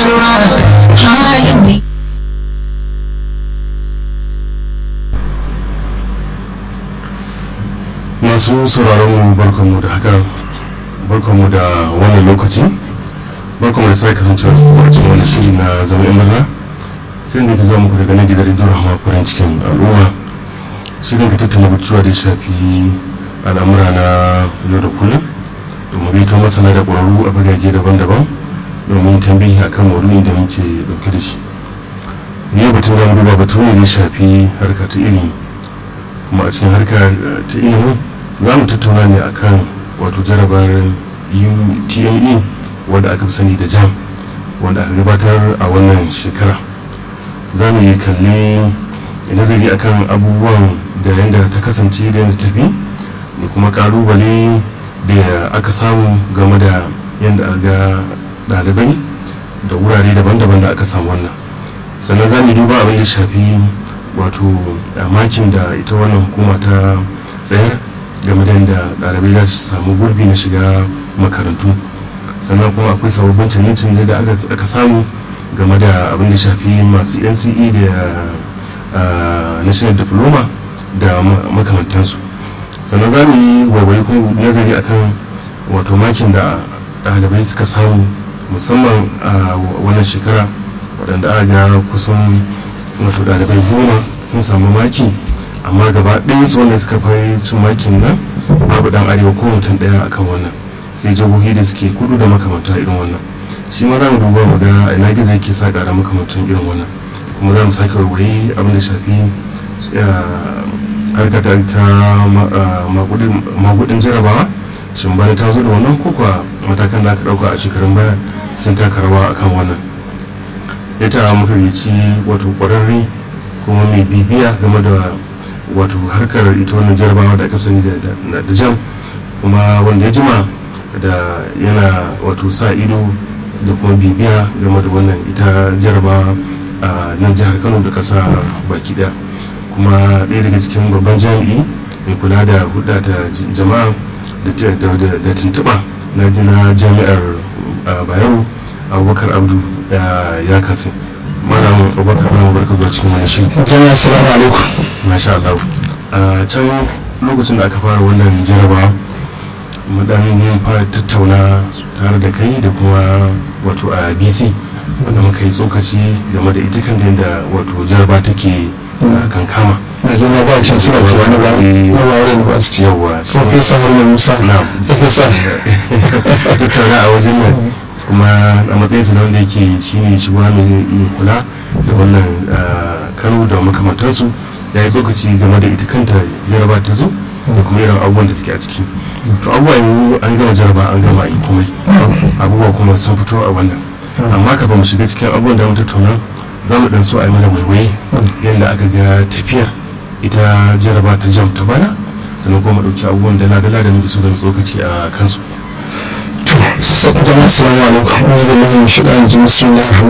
ruwa halin mai masu sauraron mu barkanmu da haka barkanmu da wannan lokaci barkanmu da sai kasancewa a cikin wani shiri na zama yan murna sai da zuwa muku daga nan gidan rediyo rahama farin cikin al'umma shirin ka tattauna batuwa da ya shafi al'amura na yau da kullum domin gaito masana da ƙwararru a fagage daban-daban domin tambayi akan maudu'in da muke dauke da shi yau batun da duba batu ne da ya shafi harka ta ilimi kuma a cikin harka ta ilimi za mu tattauna ne akan wato jarabar utme wanda aka fi sani da jam wanda aka gabatar a wannan shekara za mu yi kalli nazari akan abubuwan da yadda ta kasance da yadda tafi da kuma kalubale da aka samu game da yadda ga ɗalibai da wurare daban-daban da aka samu wannan sannan za mu duba abin da shafi wato makin da ita wannan hukuma ta tsayar game da yadda ɗalibai za su samu gurbi na shiga makarantu sannan kuma akwai sababbin canje-canje da aka samu game da abin da shafi masu nce da national diploma da makamantansu sannan za mu yi waiwayi kuma nazari akan wato makin da ɗalibai suka samu musamman a wannan shekara waɗanda aka ga kusan wato ɗalibai goma sun samu maki amma gaba ɗaya su wanda suka fara cin makin nan babu ɗan arewa ko mutum ɗaya akan wannan sai jihohi da suke kudu da makamanta irin wannan shi ma za mu duba mu ga ina gizo yake sa ƙara makamantan irin wannan kuma za mu sake warware abin da shafi harka ta magudin jarabawa shin bana ta zo da wannan ko kuwa matakan da aka ɗauka a shekarun baya sun taka rawa akan wannan ita muka ci wato ƙwararre kuma mai bibiya game da wato harkar ita wannan jarabawa da aka sani da jam kuma wanda ya jima da yana wato sa ido da kuma bibiya game da wannan ita jarabawa a nan jihar kano da ƙasa baki daya kuma ɗaya daga cikin babban jami'i mai kula da hudda ta jama'a da tuntuɓa na jami'ar bayero abubakar abdu ya kasi malam abubakar na barka zuwa cikin wani shi jama'a assalamu alaikum masha Allah a can lokacin da aka fara wannan jaraba mu dan fara tattauna tare da kai da kuma wato a bc wanda muka yi tsokaci game da ita kan da wato jaraba take kankama na girma ba shan suna ke wani ba na bayar university yawa professor haruna musa na professor tattauna a wajen nan kuma a matsayin sa na wanda yake shine shugaba mai kula da wannan kano da makamantansu ya yi tsokaci game da ita kanta jaraba ta zo da kuma irin abubuwan da take a ciki to abubuwa yanzu an gama jaraba an gama yi komai abubuwa kuma sun fito a wannan amma ka ba mu shiga cikin abubuwan da mu tattauna za mu dan so a yi mana waiwaye yadda aka ga tafiyar ita jaraba ta jam ta bana sannan kuma mu ɗauki abubuwan dala-dala da muke so da mu tsokaci a kansu to jama'a assalamu alaikum wanzu billahi min shaitanir rajim bismillahir